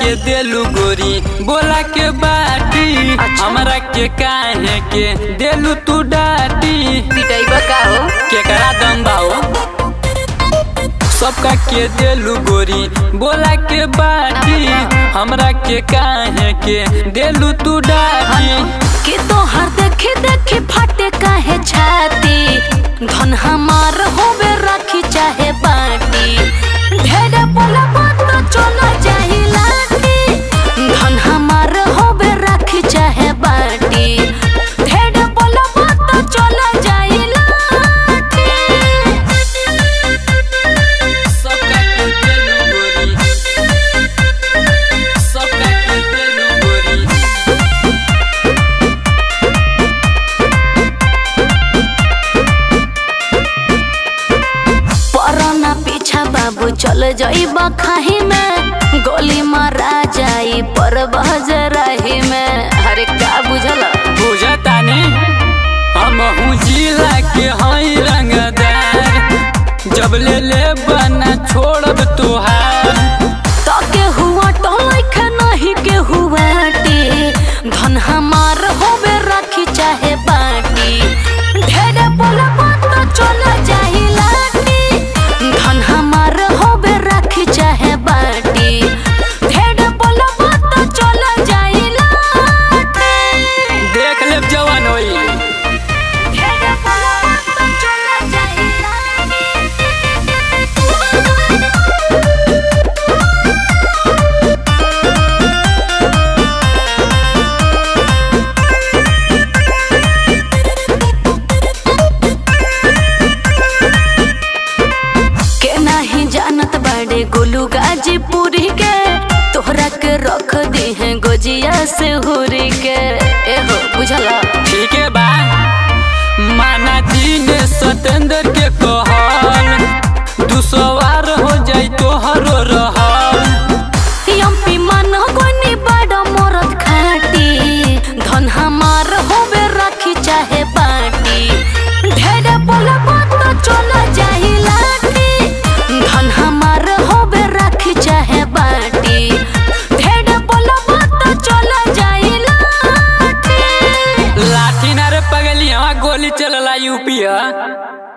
के देलू गोरी बोला के बाटी हमरा के काहे के देलू तू डाटी पिटाइबा का हो केकरा दम बाओ सबका के देलू गोरी बोला के बाटी हमरा के काहे के देलू तू डाटी कि तोहर देखे देखे फाटे काहे छाती धन हमार होवे राखी चाहे बाटी ढेरे बोला बात तो चला जाही लाटी धन हमार होवे राखी चाहे बाटी ढेरे बोला बात तो चला जाही लाटी सबका के देलू गोरी सबका के देलू गोरी पराना पीछा बाबू चल जाइबा खाही में गोली मारा जाई पर बजराही में अरे का बुझल बुझतानी हम जिला के हई रंगदार जब ले ले बना छोड़ब तुहार तो के हुआ टोलख नहीं के हुआ टी धन हमार होवे राखी चाहे बाटी ढेरे बोला बात तो चला जाही लाटी धन हमार होवे राखी चाहे बाटी ढेरे बोला बात तो चला जाही लाटी देख ले जवान होई ढेरे बोला बात तो चला जाही लाटी के नाही जानत बड़े गोलू गाजीपुरी के तोहरा के रख दी है गोजिया से हुरी के एहो बुझला ठीक है बा माना दिन सतेंद्र के कहल दुसवार हो जाई तोहरो रहल यम्पी मन गोनी बड़ा मोरत खाटी धन हमार होवे राखी चाहे बाटी ढेरे बोला बात तो चला जाही लाटी धन हमार होवे राखी चाहे बाटी ढेरे बोला बात तो चला जाही लाटी लाठी ना रे पगली हवा गोली चलला यूपी